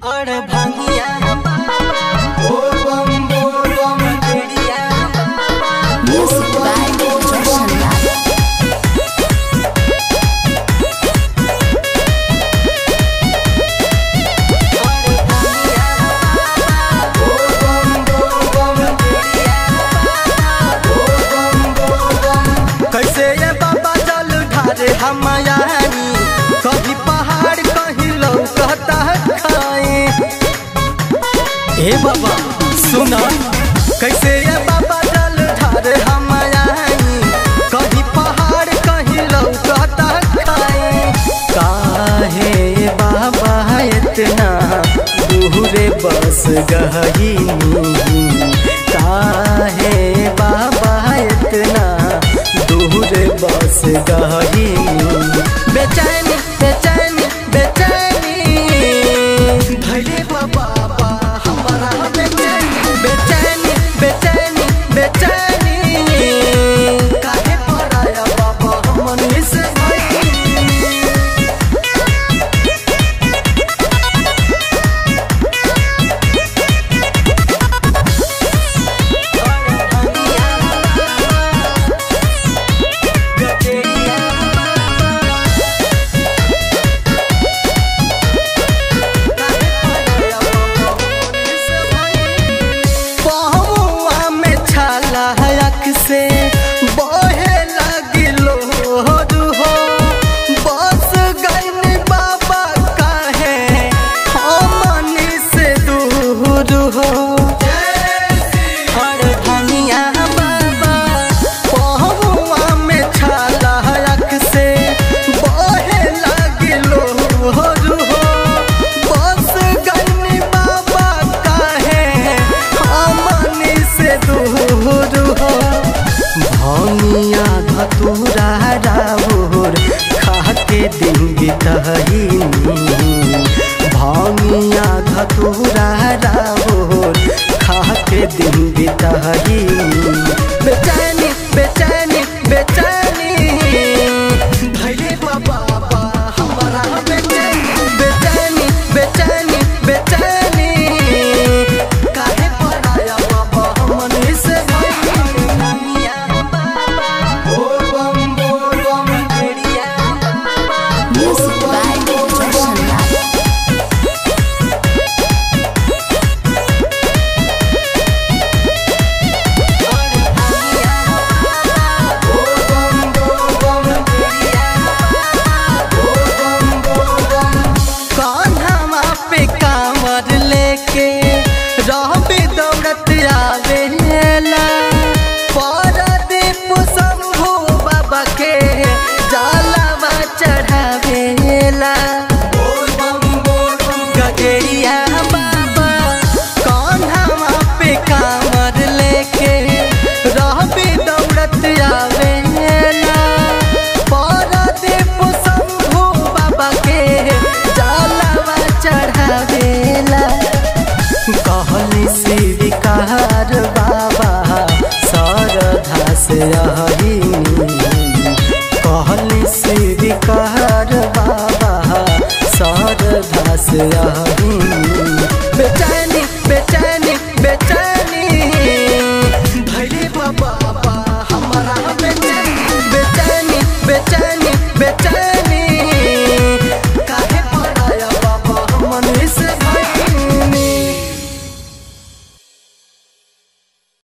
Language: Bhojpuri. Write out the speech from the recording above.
और भंगिया चिड़िया Music by Roshan Lal. कैसे ये बाबा जल ढारे हम आयानी कभी पहाड़ कहीं लौकता है खाए हे बाबा सुना कैसे ये बाबा जल ढारे हम आयानी कभी पहाड़ कहीं लौकता है खाए काहे बाबा इतना दूरे बस गही काहे बाबा इतना दूर बस गही बेचैनी बेचैनी बेचैनी भले बाबा हमारा बेचैनी बेचैनी बेचैनी बेचैनी काहे पराया बाबा हमनी से भइली? पहुआ में छाला अख से बहे लगिलो हो बस गईन बाबा काहे हमनी से दूर हो और धनिया बाबा पहुआ में छाला अख से बहे लगिलो हो बस गईन बाबा काहे हमनी से दूर हो भनिया धतूरा राउर खाके दिन बितहीनी भनिया धतूरा राउर खाके दिन बितहीनी बेचैनी बेचैनी बेचैनी भैले बाबा हमारा बेचैनी बेचैनी बेचैनी बेचैनी काहे पराया बाबा हमनी से Music by Roshan Lal. Kanha पे कांवर लेके रहबे दौड़त आवेला परदीप शंभू बाबा के जलवा चढ़ावेला गगरिया बाबा कान्हा पे कांवर लेके रहबे दौड़त आवेला परदीप शंभू बाबा के जलवा चढ़ावेला कहली स्वीकार बाबा सरधा से अहिनी कहली स्वीकार बाबा सरधा से अहिनी